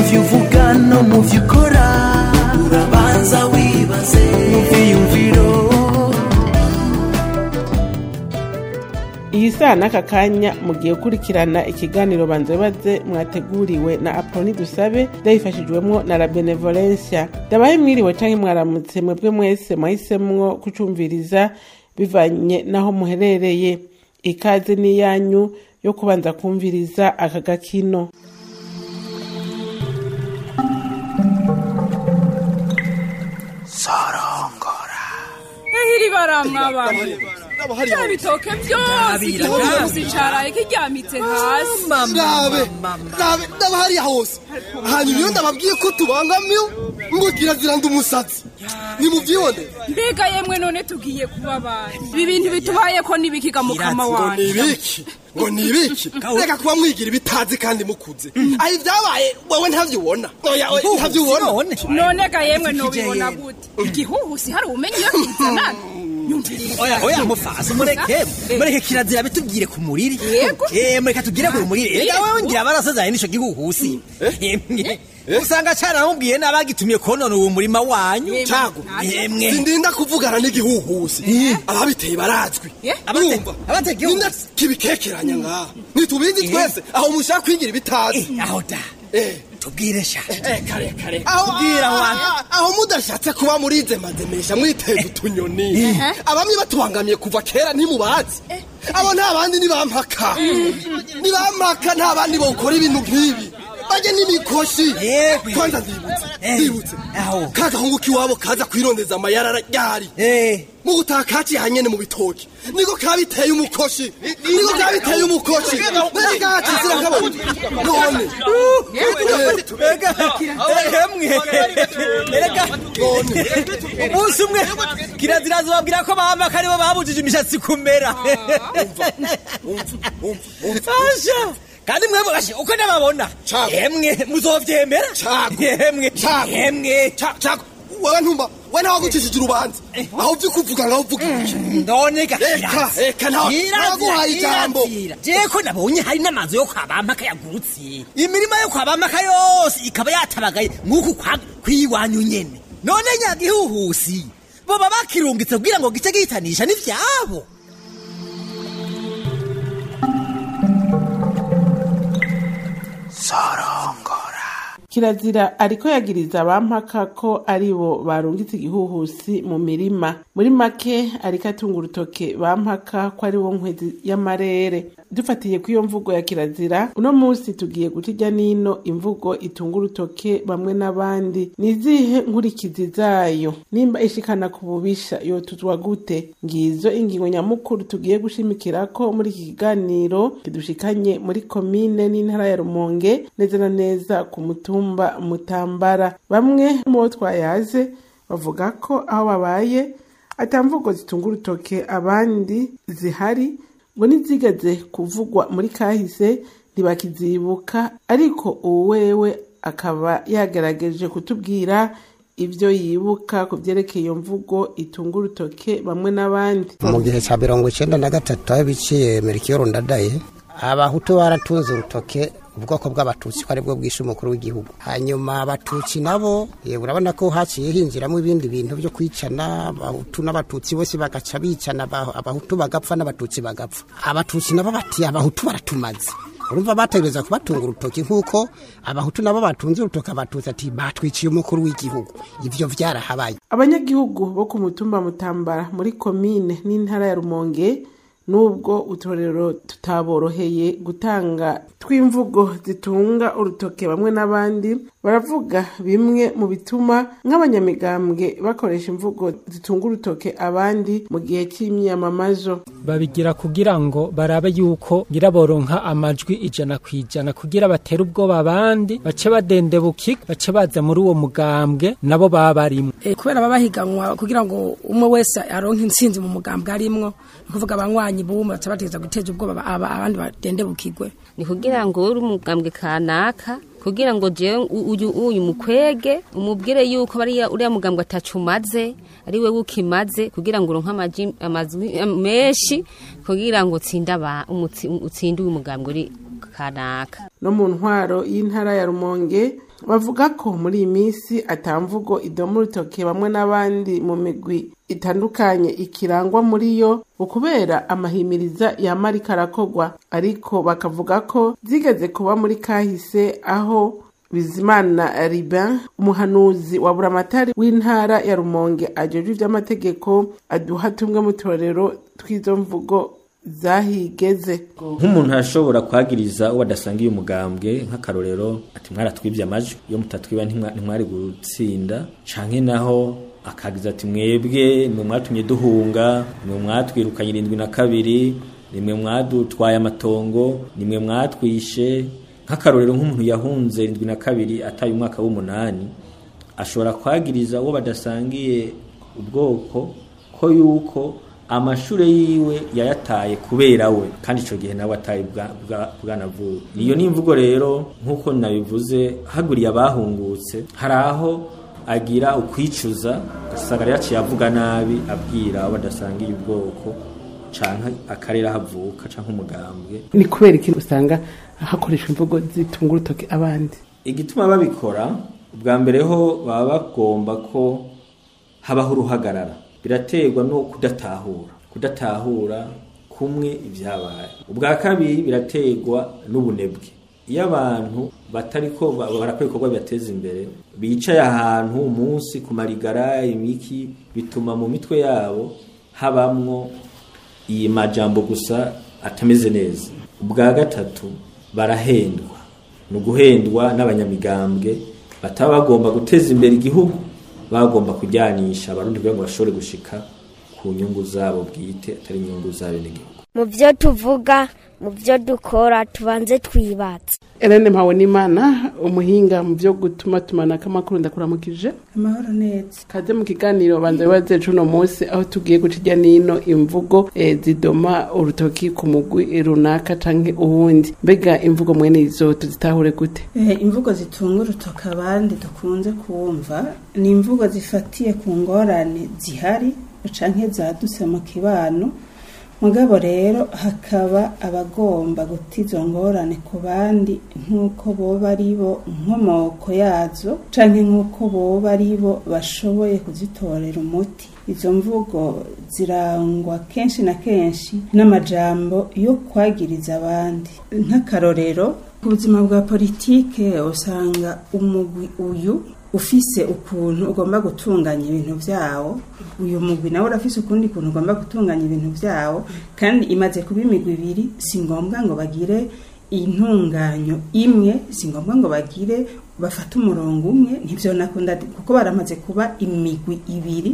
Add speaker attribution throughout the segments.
Speaker 1: byo uvuga no mu byo ukora urabanza wibaze mu byiyumviro
Speaker 2: iyi saa n'aka kanya mugiye gukurikirana ikiganiro banza baze mwateguriwe na apoloni dusabe ndabifashijwemo na la benevolencia ndabaye mwiriwe canke mwaramutse mwebwe mwese mwahisemwo kucumviriza bivanye n'aho muherereye ikaze n'iyanyu yo kubanza kumviriza aka gakino
Speaker 3: ehiri baramwabana bya bitoke byose igihumbi caraye kiryamitse hasi
Speaker 4: rabe rabe ndaba hariya hose hanyuma iyo ndababwiye ko tubangamiwe ngo kirazira ndi umusatsi nimubyibone
Speaker 3: mbega yemwe none tugiye kuba abandi ibi bintu bitubaye ko nibikiga mukama
Speaker 4: ngo
Speaker 3: wanjye
Speaker 4: ni ibiki ngo ni ibiki reka kuba mwigira ibitazi kandi mukuze aho ibyabaye wowe ntabyo ubona oya oya, ntabyo ubona
Speaker 3: none ga yemwe nobibona gute igihuhusi hari ubumenyi iyo kizanana nyumviriza
Speaker 5: oya oya mufasi mureke mureke kirazira bitubwire ku muriri
Speaker 3: Yego.
Speaker 5: eh mureka tugire ku muriri ega wewe ngira barasazaye nisho gihuhusi emwe usanga cyane namubwiye n'abagitumiye konona uwo murima wanyu
Speaker 4: cago
Speaker 5: emwe
Speaker 4: sindinda kuvugana n'igihuhusi ababiteye barazwi
Speaker 3: Eh?
Speaker 5: Abate-
Speaker 4: urumva
Speaker 5: abateye igihuhusi?
Speaker 4: ninda kibikekeranya ngaha ntitubizi twese aho mushaka kwigira ibitazi
Speaker 5: Eh, aho da
Speaker 4: Eh.
Speaker 5: tubwire sha
Speaker 4: kare kare aho
Speaker 5: Kubwira abantu.
Speaker 4: aho- aho mudashatse kuba murizemazemesha mwiteza utunyoni abamwe batubangamiye kuva kera ntimubazi abo nta bandi nibampaka nibampaka nta bandi bokora ibintu nk'ibi bajye n'imikoshi
Speaker 5: Yego.
Speaker 4: kwanza ndibutse
Speaker 5: Eh.
Speaker 4: ndibutse
Speaker 5: Aho.
Speaker 4: kagahungu k'iwabo kaza kwirondeza amayarara ryari
Speaker 5: eh
Speaker 4: mu gutaha kaciye hanyene mu bitoki niko kabiteye umukoshi niko kabiteye umukoshi niko kakizira kabona none
Speaker 5: Ega, emwe erega umunsi umwe kirazira zobabwira ko bamaka aribo babujije imishatsi kumera Asha, kandi mwebwe gashe uko nababona
Speaker 4: Cago.
Speaker 5: emwe muzovyemera
Speaker 4: Cago.
Speaker 5: emwe
Speaker 4: Cago.
Speaker 5: emwe
Speaker 4: cako wewe ntumba we ntawe gucishije urubanza aho uvyo kuvuga ngaho uvuga iki
Speaker 5: none
Speaker 4: Eka,
Speaker 5: gakirazi
Speaker 4: eka, nta- ntaguhaye ijambo.
Speaker 5: je ko nabonye hari n'amazu yo kwa bamaka yagurutse imirima yo kwa bamaka yose ikaba yatabagaye nk'uku kwa- kw'iwanyu nyene none nyagihuhusi boba bakirungitse kugira ngo gice gihitanisha n'ivyabo
Speaker 2: kirazira ariko yagiriza abampaka ko ari bo barungitse igihuhusi mu mirima muri make ariko atunga urutoke bampaka ko ari wo nkwezi y'amarere dufatiye ku iyo mvugo ya kirazira uno munsi tugiye guca ijya n'ino imvugo itunga urutoke bamwe n'abandi ni izihe nkurikizi zayo nimba ishikana ku bubisha yotuzwa gute ngizo ingingo nyamukuru tugiye gushimikira ko muri iki kiganiro kidushikanye muri komine n'intara ya rumonge neza na neza ku mutumba mutambara bamwe mu bo twayaze bavuga ko aho babaye atamvugo zitunga urutoke abandi zihari ngo nizigeze kuvugwa muri kahise ntibakizibuka ariko ubu wewe akaba yagerageje kutubwira ibyo yibuka ku byerekeye iyo mvugo itunga urutoke bamwe n'abandi
Speaker 6: mu gihe cya mirongo icyenda na gatatu aho biciye merikiyoro ndadaye abahutu baratunze urutoke ubwoko bw'abatutsi ko aribwo bwishe umukuru w'igihugu hanyuma abatutsi nabo eh, urabona ko haciye hinjiramo ibindi bintu byo kwicana abahutu n'abatutsi bose bagaca bicana aba- abahutu bagapfa n'abatutsi bagapfa abatutsi nabo bati abahutu baratumaze urumva bategereza kubatunga urutoki nk'uko abahutu nabo batunze urutoki abatutsi ati batwiciye umukuru w'igihugu ivyo vyarahabaye
Speaker 2: abanyagihugu bo ku mutumba mutambara muri komine n'intara ya rumonge nubwo uturero tutaboroheye gutanga tw'imvugo zitunga urutoke bamwe n'abandi baravuga bimwe mu bituma nk'abanyamigambwe bakoresha imvugo zitunga urutoke abandi mu gihe cy'imyamamazo
Speaker 7: babigira kugira ngo barabe yuko ngira boronka amajwi ijana ku ijana kugira batere ubwoba abandi bace badendebuka bace baza muri uwo mugambwe nabo baba barimwo
Speaker 8: Eh, kubera baba bahiganwa kugira ngo umwe wese aronke intsinzi mu mugambwe arimwo ni ukuvuga abanywanyi b'umwe baca bategeza guteza ubwoba aba- abandi badendebukirwe
Speaker 9: ni kugira ngo uri umugambwe kanaka kugira ngo jewe u- uyu uyu mukwege umubwire yuko bariya uriya mugambwe atacu umaze ari we ukimaze kugira ngo uronke amaji amazwi am- menshi kugira ngo utsinde aba umutsi- utsinde uyu mugambwe uri kanaka
Speaker 2: no mu ntwaro y'intara ya rumonge bavuga ko muri iyi minsi atamvugo idoma urutoke bamwe n'abandi mu migwi itandukanye ikirangwa muri yo ukubera amahimiriza yamarika arakogwa ariko bakavuga ko zigeze kuba muri kahise aho bizimana ribin umuhanuzi wa buramatari w'intara ya rumonge ajejwe ivy'amategeko aduha tumwe mu turorero tw'izo mvugo zahigeze
Speaker 10: nk'umuntu ashobora kwagiriza uwo adasangiye umugambwe nk'akarorero ati mwaratwibye amajwi iyo mutatwiba ntimwa- ntimwari gutsinda canke naho akagiza ati mwebwe nimwe mwatumye duhunga nimwe mwatwirukanye irindwi na kabiri nimwe mwadutwaye amatongo nimwe mwatwishe nk'akarorero nk'umuntu yahunze irindwi na kabiri ataye umwaka w'umunani ashobora kwagiriza uwo badasangiye ubwoko ko yuko amashure yiwe yayataye kubera we kandi ico gihe nawe ataye bwa- bwa- bwanavuye iyo ni imvugo rero nk'uko nabivuze haguriye abahungutse hari aho agira ukwicuza ugasanga rero yaciye avuga nabi abwira abo badasangiye ubwoko canke akarere aho avuka canke umugambwe
Speaker 2: ni kubera ikintu usanga hakoreshwa imvugo zitunga urutoke abandi
Speaker 10: igituma babikora ubwa mbere ho baba bagomba ko habaho uruhagarara biraterwa no kudatahura kudatahura kumwe ibyabaye ubwa kabiri biraterwa n'ubunebwe iyo abantu batariko ba- barakora ibikorwa bibateza imbere bicaye ahantu umunsi ku marigara imiki bituma mu mitwe yabo habamwo iyi majambo gusa atameze neza ubwa gatatu barahendwa ni uguhendwa n'abanyamigambwe bataba bagomba guteza imbere igihugu bagomba kujyanisha abarundi kugira ngo bashobore gushika ku nyungu zabo bwite atari inyungu z'abenegihugu
Speaker 11: mu byo tuvuga mu byo dukora tubanze twibatse
Speaker 2: Elene Mpawenimana umuhinga mu byo gutuma tumanako amakuru ndakuramukije
Speaker 12: amahoro neza
Speaker 2: kaze mu kiganiro banza bibaze cuno munsi aho tugiye guca irya nino imvugo eh, zidoma urutoki ku mugwi runaka canke uwundi mbega imvugo mwene izo tuzitahure gute
Speaker 12: Eh, imvugo zitunga urutoka abandi dukunze kumva ni imvugo zifatiye ku ngorane zihari canke zadutse mu kibano mugabo rero hakaba abagomba guta izo ngorane ku bandi nk'uko boba ari bo nkomoko yazo canke nk'uko boba ari bo bashoboye kuzitorera umuti izo mvugo zirangwa kenshi na kenshi n'amajambo yo kwagiriza abandi nk'akarorero ku buzima bwa politike usanga umugwi uyu ufise ukuntu ugomba gutunganya ibintu vyawo uyu mugwi nawe urafise ukundi kuntu ugomba gutunganya ibintu vyawo kandi imaze kuba imigwi ibiri si ngombwa ngo bagire intunganyo imwe si ngombwa ngo bagire bafate umurongo umwe ntivyo nakunda kuko baramaze kuba imigwi ibiri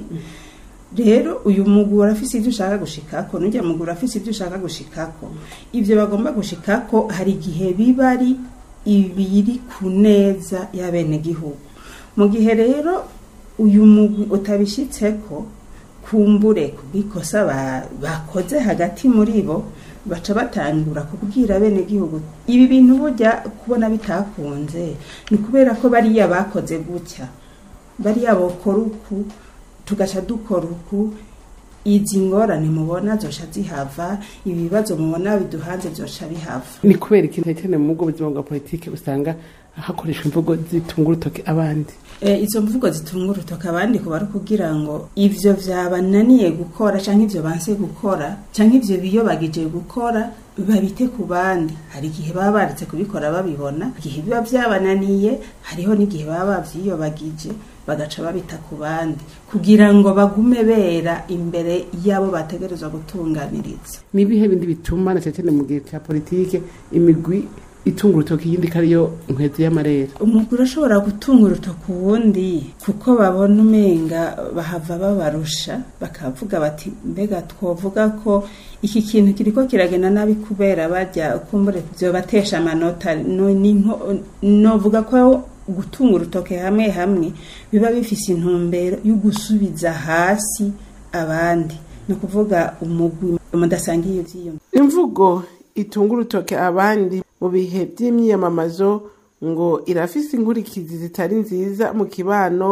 Speaker 12: rero uyu mugwi urafise ivyo ushaka gushikako n'urya mugwi urafise ivyo ushaka gushikako ivyo bagomba gushikako hari igihe biba ari ibiri ku neza y'abenegihugu mu gihe rero uyu mugwi utabishitseko kumbure kubw'ikosa ba- bakoze hagati muri bo baca batangura kubwira abenegihugu ibi bintu burya kubona bitakunze ni kubera ko bariya bakoze gutya bariya bokora uku tugaca dukora uku izi ngorane mubona zoca zihava ibibazo mubona biduhanze zoca bihava
Speaker 2: ni kubera ikintu cyane mu bwo buzima bwa politike usanga hakoreshwa imvugo zitunga urutoke abandi
Speaker 12: e, izo mvugo zitunga urutoka abandi kuba ari kugira ngo ivyo vyabananiye gukora canke ivyo banse gukora canke ivyo biyobagije gukora babite ku bandi hari igihe baba baretse kubikora babibona igihe biba vyabananiye hariho n'igihe baba bavyiyobagije bagaca babita ku bandi kugira ngo bagume bera imbere y'abo bategerezwa gutunganiriza
Speaker 2: nibihe bindi bituma na cyane mu gihe cya politike imigwi itunga urutoki yindi kariyo nkwezi y'amarere
Speaker 12: umugore urashobora gutunga urutoki uwundi kuko babona umenga bahava babarusha bakavuga bati mbega twovuga ko iki kintu kiriko kiragenda nabi kubera bajya kumbure vyobatesha amanota no, ni nko- novuga ko gutunga urutoke hamwe hamwe biba bifise intumbero yo gusubiza hasi abandi ni ukuvuga umugwi mudasangiye ivyiyumviro
Speaker 2: imvugo itunga urutoke abandi mu bihe by'imyiyamamazo ngo irafise inkurikizi zitari nziza mu kibano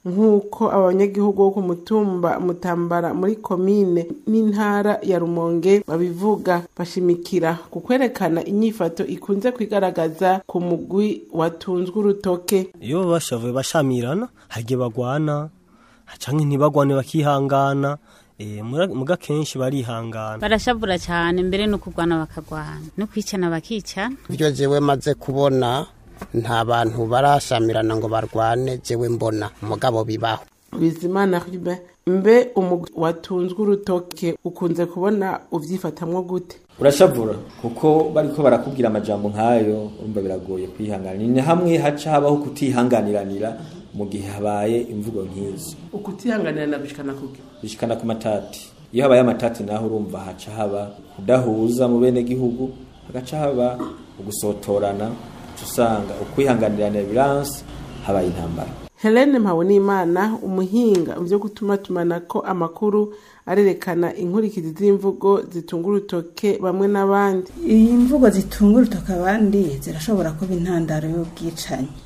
Speaker 2: nk'uko abanyagihugu bo ku mutumba mutambara muri komine n'intara ya rumonge babivuga bashimikira ku kwerekana inyifato ikunze kwigaragaza ku mugwi watunzwe urutoke
Speaker 13: iyo bashavuye bashamirana harya bagwana canke ntibagwane bakihangana Eh, mura- muga kenshi barihangana
Speaker 14: barashavura cyane mbere no kurwana bakagwana no kwicana bakicana
Speaker 6: ibyo jewe maze kubona nta bantu barashamirana ngo barwane jewe mbona umugabo bibaho
Speaker 2: bizimana ribe mbe umugwi watunzwe urutoke ukunze kubona uvyifatamwo gute
Speaker 10: urashavura kuko bariko barakubwira amajambo nk'ayo urumva biragoye kwihangana ni hamwe haca habaho kutihanganiranira mu gihe habaye imvugo nk'izo
Speaker 2: ukutihanganirana gushikana kuki
Speaker 10: bishikana ku matati iyo habaye amatati naho urumva haca haba kudahuza mu bene gihugu hagaca haba ugusotorana uca usanga ukwihanganirana biranse habaye intambara
Speaker 2: helene mpabonimana umuhinga mu byo gutuma tumanako amakuru arerekana inkurikizi z'imvugo zitunga urutoke bamwe n'abandi
Speaker 12: iyi mvugo zitunga urutoke abandi zirashobora kuba intandaro y'ubwicanyi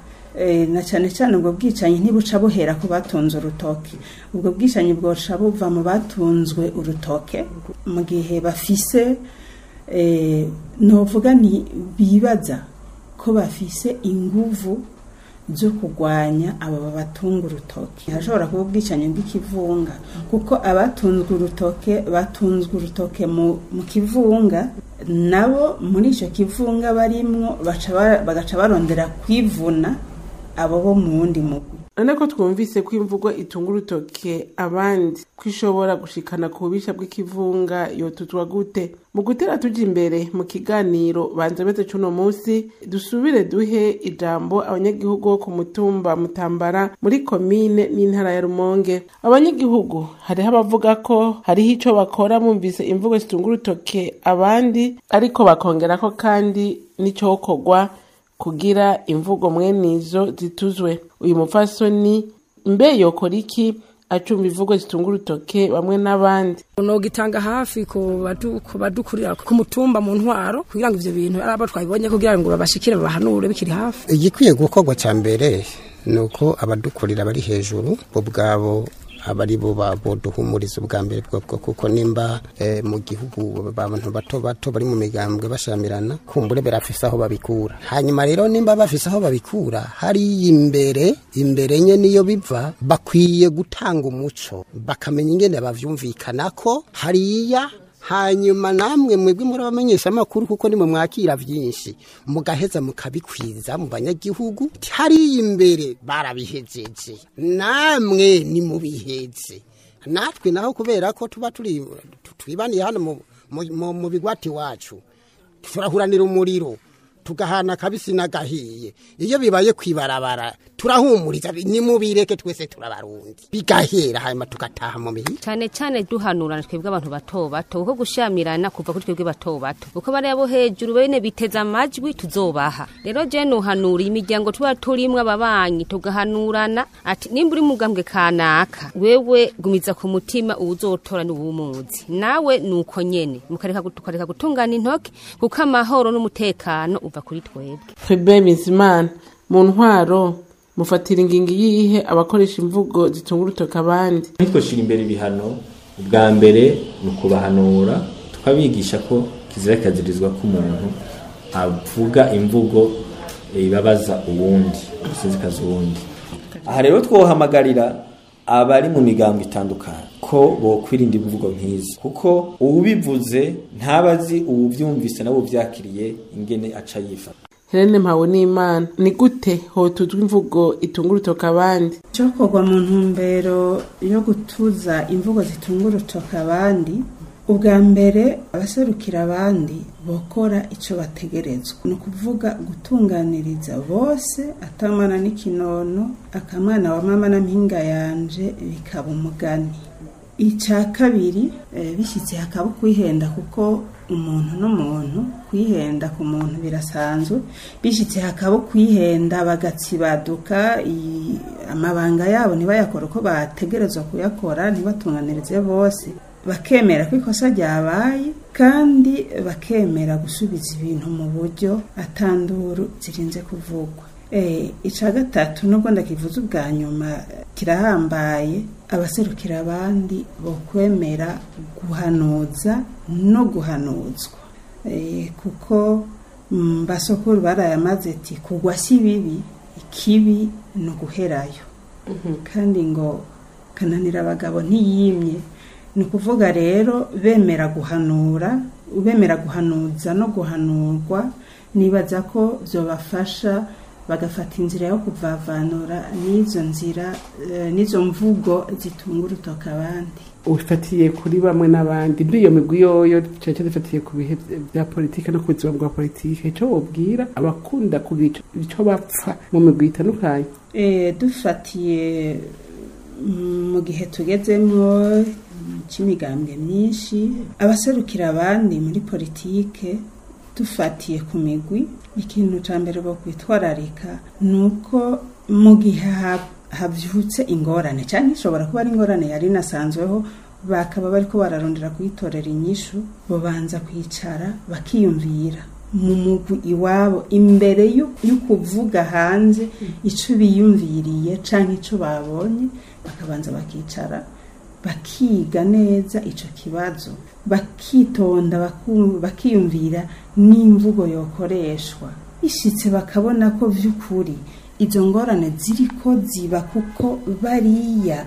Speaker 12: Eh, na cyane cyane ubwo bwicanyi ntibuca buhera ku batunze urutoke ubwo bwicanyi bwoca buva mu batunzwe urutoke mu gihe bafise eh, novuga ni bibaza ko bafise inguvu zo kurwanya abo babatunga urutoke hashobora kuba ubwicanyi bw'ikivunga kuko abatunzwe urutoke batunzwe urutoke mu, mu kivunga nabo muri icyo kivunga barimwo baca ba- bagaca barondera kwivuna abo bo mu wundi mugwi
Speaker 2: none ko twumvise ko imvugo itunga urutoke abandi ko ishobora gushikana ku bubisha bw'ikivunga yotuzwa gute mu gutera tuja imbere mu kiganiro banza beze c'uno munsi dusubire duhe ijambo abanyagihugu bo ku mutumba mutambara muri komine n'intara ya rumonge abanyagihugu hariho abavuga ko hariho ico bakora bumvise imvugo zitunga urutoke abandi ariko bakongera ko kandi n'icokorwa kugira imvugo mwenizo zituzwe uyu mupfasoni mbe yokora iki acumba imvugo zitunga urutoke bamwe n'abandi
Speaker 8: nogitanga hafi ku badu- ku badukurira ku mutumba mu ntwaro kugira ngo ivyo bintu ari abo twabibonye kugira ngo babashikire babahanure bikiri hafi
Speaker 6: igikwiye gukorwa cya mbere ni uko abadukurira bari hejuru bo ubwabo aba ari bo boduhumuriza ubwa mbere bwobwo kuko nimba eh, mu gihugu abantu bato bato bari mu migambwe bashamirana kumbure barafise aho babikura hanyuma rero nimba bafise aho babikura hariya imbere imbere nye niyo biva bakwiye gutanga umuco bakamenya ingene bavyumvikanako hariya hanyuma namwe mwebwe muri abamenyesha amakuru kuko nimwe mwakira vyinshi mugaheza mukabikwiza mu banyagihugu hariya imbere barabihejeje namwe nimubiheze natwe naho kubera ko tuba turi twibaniye hano mu, mu, mu, mu bigwati wacu turahuranira umuriro tugahana kabisi n'agahiye iyo bibaye kwibarabara turahumuriza nimubireke twese turabarundi bigahera hanyuma tugataha mu mihi
Speaker 9: cyane cyane duhanurana twebwe abantu bato bato kuko gushamirana kuva kuri twebwe bato bato kuko bariya bo hejuru bene biteza amajwi tuzobaha rero je nuhanura imiryango tuba turimwo ababanyi tugahanurana ati nimba uri mugambwe kanaka wewe gumiza ku mutima uwuzotora ni uwumuzi nawe nuko nyene mukareka gu- tukareka gutungana intoke kuko amahoro n'umutekano uva kuri twebwe
Speaker 2: twebwe bizimana mu ntwaro mufatira ingingo iyihe abakoresha imvugo zitunga urutoke abandi
Speaker 10: ntitwashira imbere ibihano ubwa mbere ni ukubahanura tukabigisha ko kizira kazirizwa ko umuntu avuga imvugo eh, ibabaza uwundi isizikaza uwundi aha rero twohamagarira abari mu migambo itandukanye ko bokwirinda imvugo nk'izi kuko uwubivuze ntabazi uwuvyumvise nabo vyakiriye ingene aca yifata
Speaker 2: helene mpawe n'imana ni gute hotuzwa imvugo itunga urutoke abandi
Speaker 12: cyokorwa mu ntumbero yo gutuza imvugo zitunga urutoke abandi ubwa mbere abaserukira abandi bokora icyo bategerezwa ni ukuvuga gutunganiriza bose atamana n'ikinono akamwana wa mama na mpinga yanje bikaba umugani icya kabiri eh, bishyitse hakaba kwihenda kuko umuntu n'umuntu kwihenda ku muntu birasanzwe bishyitse hakaba kwihenda bagatsibaduka i- amabanga yabo ntibayakore uko bategerezwa kuyakora ntibatunganirize bose bakemera ko ikosa ryabaye kandi bakemera gusubiza ibintu mu buryo atanduru zirinze kuvugwa Eh, ica gatatu nubwo ndakivuze ubwa nyuma kirahambaye abaserukira abandi bokwemera guhanuza no guhanuzwa Eh, kuko mm, basokuru barayamaze ati kugwa si bibi ikibi ni uguherayo kandi ngo kananira abagabo ntiyimye ni ukuvuga rero bemera guhanura bemera guhanuza no guhanurwa nibaza ko byobafasha bagafata inzira yo kuvavanura n'izo nzira eh, n'izo mvugo zitunga urutoka abandi
Speaker 2: ufatiye kuri bamwe n'abandi mbi iyo migwi yoyo cyane zifatiye ku bihe bya politike no ku buzima bwa politike icyo wobwira abakunda kugira icyo bapfa mu migwi itandukanye
Speaker 12: Eh, dufatiye mm, mu gihe tugezemo cy'imigambwe myinshi abaserukira abandi muri politike dufatiye ku migwi ikintu cya mbere bo kwitwararika ni uko mu gihe ha- havyutse ingorane cyangwa ishobora kuba ari ingorane yari inasanzweho bakaba bariko bararondera kuyitorera inyishu bobanza kwicara bakiyumvira mu mugwi iwabo imbere yo yo kuvuga hanze ico biyumviriye canke ico babonye bakabanza bakicara bakiga neza ico kibazo bakitonda baku- bakiyumvira n'imvugo yokoreshwa ishitse bakabona ko vy'ukuri izo ngorane ziriko ziba kuko bariya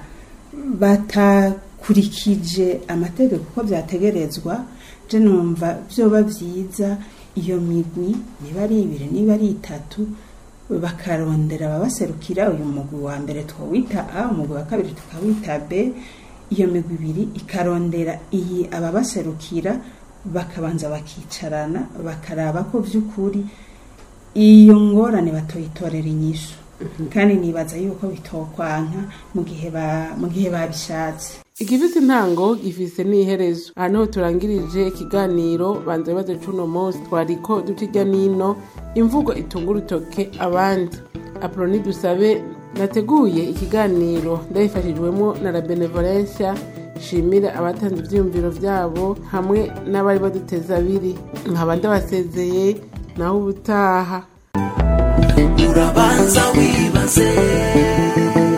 Speaker 12: batakurikije amategeko uko byategerezwa je numva vyoba vyiza iyo migwi niba ari ibiri niba ari itatu bakarondera ababaserukira uyu mugwi wa mbere twawita a umugwi wa kabiri tukawita b iyo migwi ibiri ikarondera iyi ababaserukira bakabanza bakicarana bakaraba ko vy'ukuri iyo ngorane batoyitorera inyishu kandi nibaza yuko bitokwanka mu gihe ba- mu gihe babishatse
Speaker 2: igifise intango gifise n'iherezo aha niho turangirije ikiganiro banza bibazo c'uno munsi twariko duca irya nino imvugo itunga urutoke abandi aproni dusabe nateguye ikiganiro ndabifashijwemo na la benevolencia nshimire abatanze ivyiyumviro vyabo hamwe n'abari baduteza abiri nkaba ndabasezeye naho ubutaha
Speaker 1: urabanza wibaze